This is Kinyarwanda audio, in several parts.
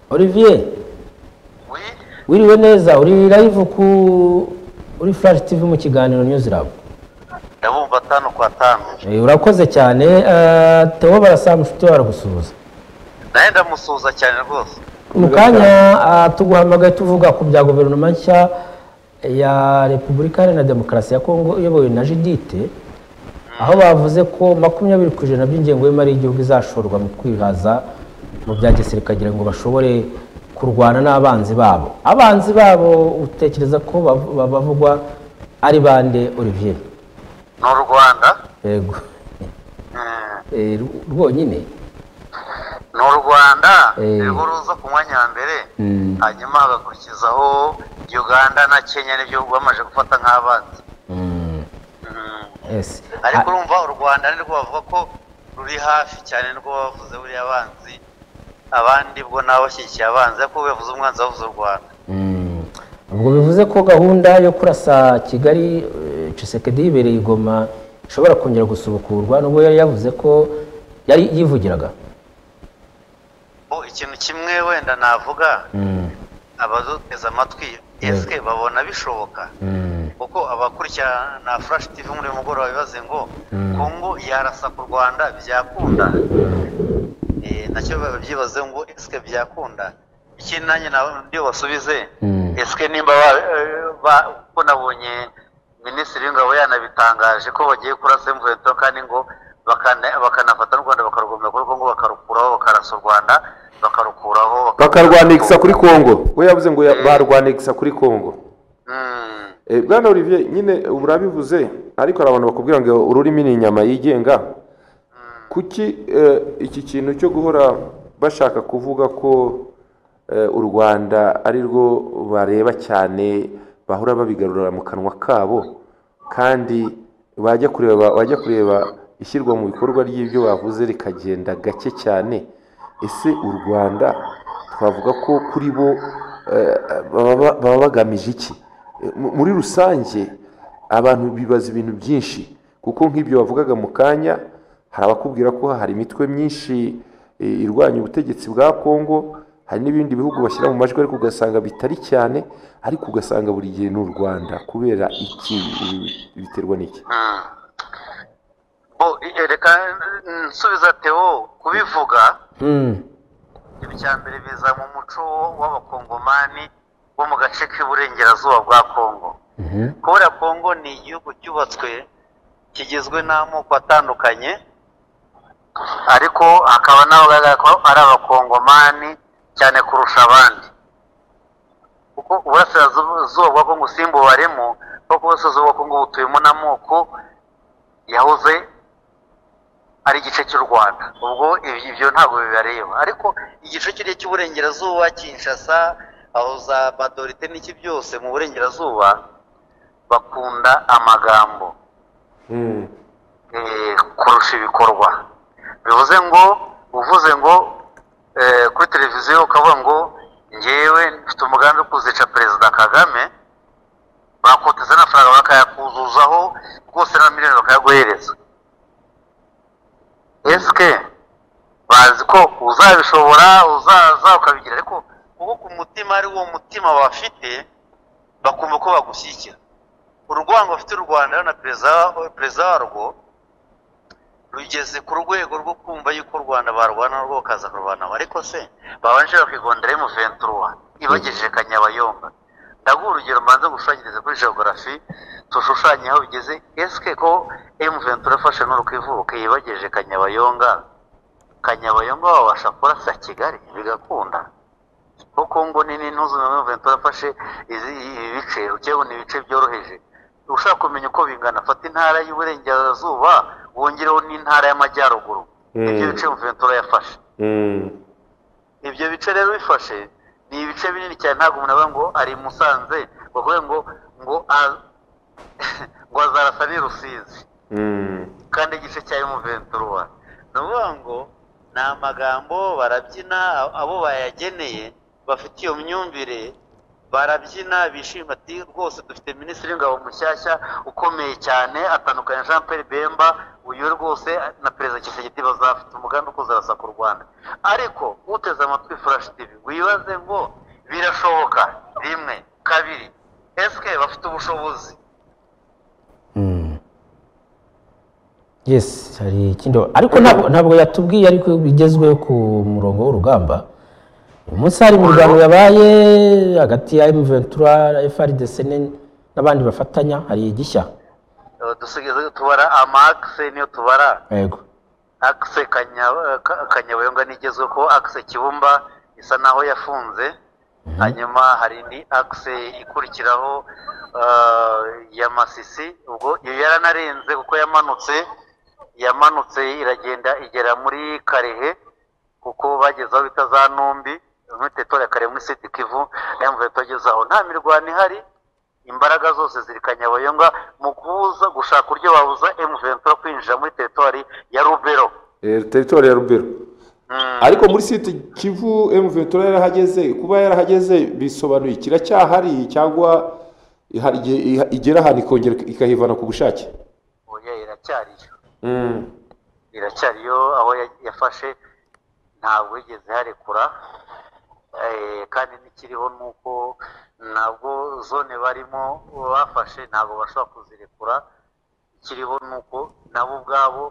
olivier Oui, wiriwe neza uri live ku uri flash tv mu kiganiro news lab ndabumva atanu kwa tanu Eh, urakoze cyane eh, theo barasaba inshuti yawe aragusuhuza nawe ndamusuhuza cyane rwose mu kanya ah, tuguhamagaye tuvuga ku bya guverinoma nshya ya repubulika iharanira demokarasi ya kongo iyobowe na judite aho bavuze ko makumyabiri ku ijana by'ingengo y'imari y'igihugu izashorwa mu kwihaza mu bya gisirikare kugira ngo bashobore kurwana n'abanzi babo abanzi babo utekereza ko bav- ba- bavugwa ari bande olivier ni u rwanda yego Mm, Eh, rw- rwonyine ni u rwanda Eh. niho ruza ku mwanya wa mbere Mm. hanyuma hagakurikizaho uganda na kenya nibyo bamaze gufata nk'abanzi Mm, Mm, yes. ariko Ah, urumva u rwanda nirwo bavuga ko ruri hafi cyane nirwo bavuze buriya abanzi abandi bwo nabo bashyigikiye abanzi ariko bivuze umwanzi bavuze u rwanda Mm. ubwo bivuze ko gahunda yo kurasa kigali eh, Tshisekedi yibereye i goma ishobora kongera gusubukurwa nubwo yari yavuze ko yari yivugiraga Bo, ikintu kimwe wenda navuga Mm, abaduteze amatwi ese babona bishoboka mm, kuko abakurikirana furashi tivi muri uyu mugoroba bibaze ngo Mm. kongo yarasa ku rwanda byakunda Eh, nacyo babyibaze ngo esike byakunda ikindi nanjye nawe nibyo basubize Mm. esike nimba ba- eh, ba- kuko nabonye minisitiri w'ingabo yanabitangaje ko bagiye kurasa imvuheto kandi ngo bakana- bakanafata n'u rwanda bakarugomera kuri kongo bakarukuraho bakarasa u rwanda bakarukuraho bakarwanigisa kuri kongo we yavuze ngo ya- barwanigisa kuri kongo Mm. Eh, bwana olivier nyine ubu urabivuze ariko hari abantu bakubwira ngo ururimi ni inyama yigenga kuki eh, iki kintu cyo guhora bashaka kuvuga ko eh, u rwanda ari rwo bareba cyane bahora babigarurira mu kanwa kabo kandi bajya kureba bajya kureba ishyirwa mu bikorwa ry'ibyo bavuze rikagenda gake cyane ese u rwanda twavuga ko kuri bo eh, baba ba- baba bagamije iki Eh, mu- muri rusange abantu bibaza ibintu byinshi kuko nk'ibyo bavugaga mu kanya hari abakubwira ko hari imitwe myinshi e, irwanya ubutegetsi bwa kongo hari n'ibindi bihugu bashyira mu majwi ariko ugasanga bitari cyane ariko ugasanga buri gihe ni u rwanda kubera iki Ibi biterwa n'iki Mm. Bo, i- eh, reka mm, nsubiza Theo kubivuga mm, ibi cya mbere biza mu muco w'abakongomani bo mu gace k'iburengerazuba bwa kongo mhm, kubera kongo ni igihugu cyubatswe kigizwe n'amoko atandukanye ariko hakaba n'abagaragara ko ari abakongomani cyane kurusha abandi kuko uburasirazuba bwa kongo simbubaremo kuko uburasirazuba bwa kongo butuyemo n'amoko yahoze ari igice cy'u rwanda ubwo ibi- ibyo ntabwo bibareba ariko igice kiriya cy'uburengerazuba kinshasa aho za badorite n'iki byose mu burengerazuba bakunda amagambo eh, kurusha ibikorwa bivuze ngo uvuze ngo eh, kuri televiziyo ukavuga ngo ngewe mfite umugambi wo kuzica perezida kagame bakoteza n'amafaranga bakayakuzuzaho rwose na miliyoni bakayaguhereza esike bazi ko uzabishobora uzaza ukabigira ariko kuko ku mutima ari wo mutima bafite bakumva ko bagushyigikira urwango bafite u rwanda na perezida perezida warwo rugeze ku rwego rwo kumva yuko u rwanda barwana narwo bakaza kurwanaho ariko se babanje bakigondera emuventuruwa ibagejeje kanyabayomba ndaguha urugero mbanza ngushushanyirize kuri geogarafi tushushanye aho bigeze esike ko emuventura afashe n'urukwivuka yibagejeje kanyabayonga kanyabayonga wabasha kurasa kigali bigakunda kuko Kongo nini ntuzi na Ventura afashe izi ibi bice ugiye kubona ibice byoroheje ushaka kumenya uko bingana fata intara y'uburengerazuba wongereho n'intara y'amajyaruguru Mm. ibyo bice Ventura yafashe ibyo bice rero bifashe ni ibice binini cyane ntabwo umuntu avuga ngo ari i Musanze bavuga ngo ngo a- ngo azarasa n'i Rusizi kandi igice cya emuventuruwa ni ukuvuga ngo ni amagambo barabyina abo bayageneye bafite iyo myumvire barabyina bishima ati rwose dufite minisitiri w'ingabo mushyashya ukomeye cyane atandukanye jean Pierre bemba uyu rwose na perezida Tshisekedi bazafite umugambi wo kuzarasa ku rwanda ariko uteze amatwi furashi tivi wibaze ngo birashoboka rimwe kabiri esike bafite ubushobozi yesi hari ikindi ariko ntabwo ntabwo yatubwiye ariko bigezwe ku murongo w'urugamba uyu munsi hari imirwano yabaye hagati ya emu ventura frdc n'abandi bafatanya hari igishya Eh, dusigaye tubara amakise niyo tubara yego akise kanyabayonga nigezwe ko akise kibumba isa naho yafunze hanyuma hari indi akise ikurikiraho ah, ya masisi ubwo iyo yaranarenze kuko yamanutse yamanutse iragenda igera muri karehe kuko bageze aho bita za numbi muri teritore ya karehe muri siti kivu nayo mvuye tugeze aho nta mirwano ihari imbaraga zose ziri kanyabayonga mu kubuza gushaka uburyo babuza emuventura kwinjira muri teritwari ya rubero Eh, teritori ya rubero ariko muri site kivu emuventura yarahageze kuba yarahageze bisobanuye kiracyahari cyangwa hari igihe iha- igera ahantu ikongera ikahivana ku bushake oya iracyariyo Mm. iracyariyo aho ya- yafashe ntabwo yigeze harekura Eh, kandi n'ikiriho ni uko ntabwo zone barimo bafashe ntabwo bashobora kuzirekura ikiriho ni uko nabo ubwabo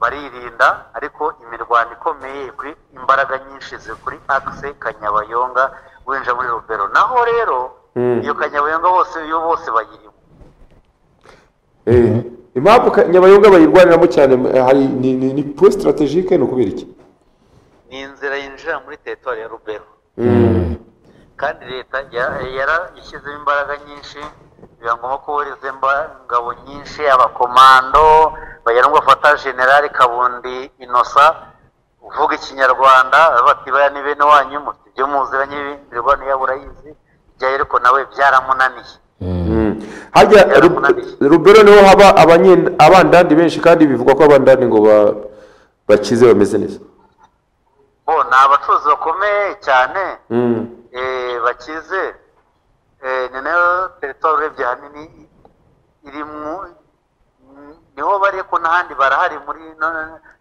baririnda ariko imirwano ikomeye kuri imbaraga nyinshi ziri kuri akise kanyabayonga winjira muri rubero naho rero Mm. iyo kanyabayonga bose iyo bose bayirimo Eh, impamvu ka- nyabayonga bayirwaniramo cyane eh, hari ni, ni, ni point strategique ni ukubera iki ni inzira yinjira muri teritwari ya rubero Mm. kandi leta ya- yarashyizemo imbaraga nyinshi biba ngombwa ko wohereza imba- ingabo nyinshi abakomando bagera ngo bafata generali kabundi inosa uvuga ikinyarwanda bati baya ni bene wanyu mufite ibyo muziranye imirwano yabo urayizi ibyayo ariko nawe byaramunaniye Mm. harya Ru- rubero niho haba abanyen- abandandi benshi kandi bivugwa ko abandandi ngo ba- bakize bameze neza bo ni abacuruzi bakomeye cyane Mm. eh, bakize eh, ni nayo teritwari urebye ahanini irimo niho bari ko n'ahandi barahari muri na,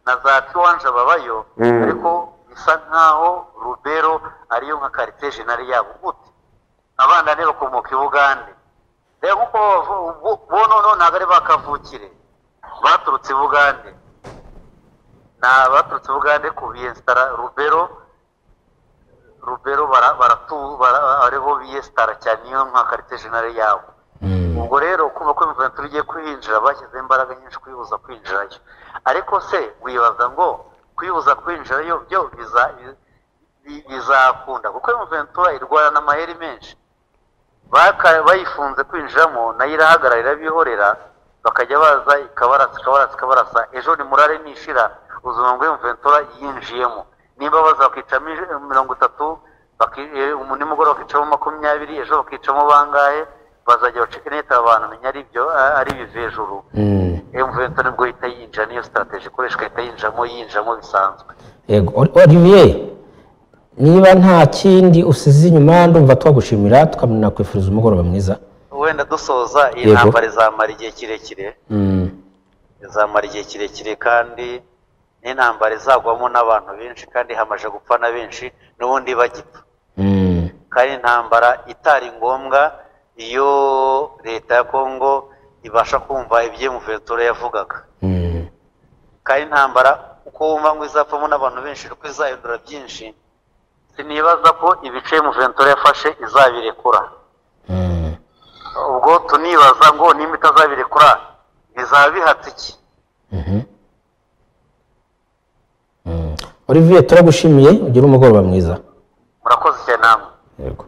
na za tiwanje babayo Mm. ariko bisa nk'aho rubero ariyo nka karite jenari yabo gute abandane bakomoka i bugande rero kuko bavu- bo- bo noneho ntabwo ari bakavukire baturutse i bugande ni abaturutse i bugande ku biyesitara rubero rubero bara- baratu bara- ariho biyesitara cyane niyo nka karite jenali yabo ubwo rero kumva ko imiventura igiye kwinjira bashyizeho imbaraga nyinshi kwibuza kwinjirayo ariko se wibaza ngo kwibuza kwinjirayo byo biza- bi- bi- bizakunda kuko imiventura irwana amayeri menshi Baka- bayifunze kwinjiramo nayo irahagarara irabihorera bakajya baza ikabarasa ikabarasa ikabarasa ejo nimurare nishira ubuzima bw'imiventura yinjiyemo nimba baza bakicamo ij- mirongo itatu baki- eh, umu- nimugoroba bakicamo makumyabiri ejo bakicamo bangahe bazajya bacike neta abantu menya ari byo a- ari ibivi hejuru emuventura nibwo ihita yinjira niyo sitarateji ikoreshwa ihita yinjiramo yinjiramo bisanzwe yego Oli- olivier niba nta kindi usize inyuma ndumva twagushimira tukanakwifuza umugoroba mwiza wenda dusoza iyi Yego. ntambara izamara igihe kirekire Mm. izamara igihe kirekire kandi n'intambara izagwamo n'abantu benshi kandi hamaze gupfa na benshi n'ubundi bagipfa Mm. kandi intambara itari ngombwa iyo leta ya kongo ibasha kumva ibyo muventura yavugaga Mm. kandi intambara uko wumva ngo izapfamo n'abantu benshi kuko izahindura byinshi sinibaza ko ibice muventura yafashe izabirekura Mm. ubwo tunibaza ngo nimba itazabirekura bizaba bihatse iki Mhm. Mm. olivier turagushimiye ugire umugoroba mwiza murakoze cyane namwe yego